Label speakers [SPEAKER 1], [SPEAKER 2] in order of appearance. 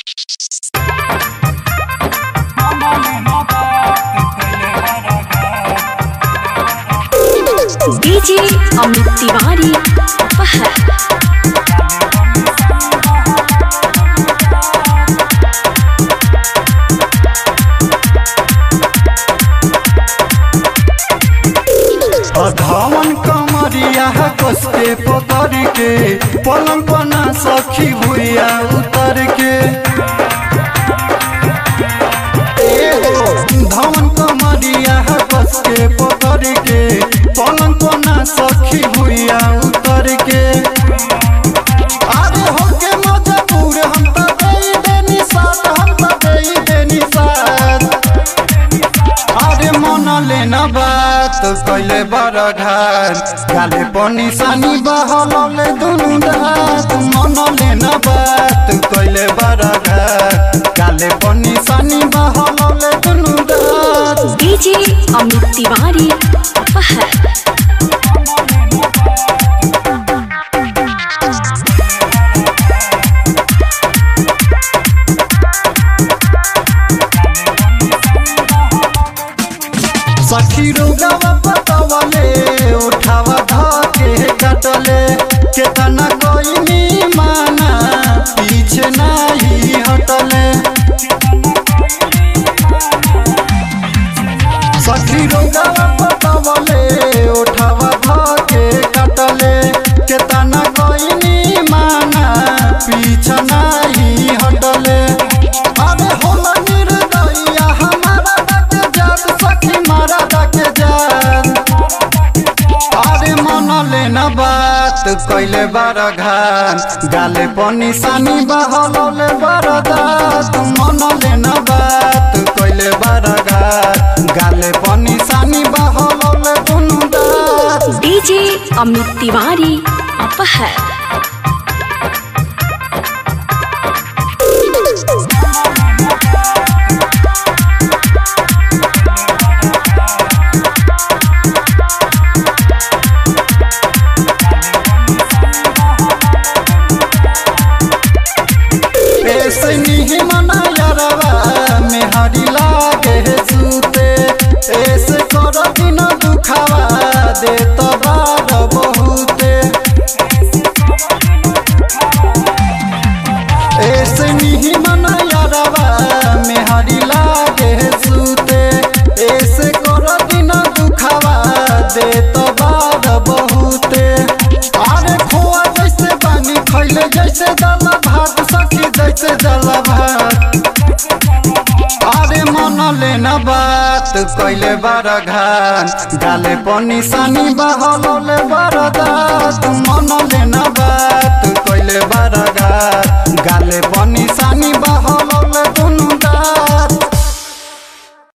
[SPEAKER 1] DJ Amit Tiwari फहर
[SPEAKER 2] अधावन कमरिया कस के पतर के पलंग पना सखी भुइया उतर के ए हो, धावन कमरिया कस के पतर के पलंग पना सखी भुइया उतर के अरे होके मजबूर हम त देई देनी साथ हम त देई देनी साथ अरे मन लेना बात कैले बड़ घाट गाले पर निशानी बहलले दुनु दात मन लेना बात कैले बड़ घाट गाले पर निशानी बहलले दुनु दात
[SPEAKER 1] डीजे अमित तिवारी फहर
[SPEAKER 2] सखी रोगवा पतवले उठावा धके कटले केतना कोई माना पीछे नहीं हटले सखी रोगवा पतवले उठावा धके कटले केतना कोई माना पीछे नहीं हटले अरे होला निर्दया हमारा डके जात सखी मारा डके जात अरे मन लेना बात कैले बार घाट गाले पर निशानी बहलले बार दात मन लेना बात कैले बार घाट गाले पर निशानी बहलले दुनु दात
[SPEAKER 1] डीजे अमित तिवारी फहर
[SPEAKER 2] ऐसे नहीं मना यारवा में हरी लागे सूते ऐसे कर दिन दुखावा दे तो बार बहुते ऐसे नहीं मना यारवा में हरी लागे सूते ऐसे कर दिन दुखावा दे तो बार बहुते अरे खोआ जैसे पानी खैले जैसे दाल भात सखी जैसे जल भात अरे मन लेना बात कैले बार घाट गाले पर निशानी बहलले बार दात मन लेना बात कैले बार घाट गाले पर निशानी बह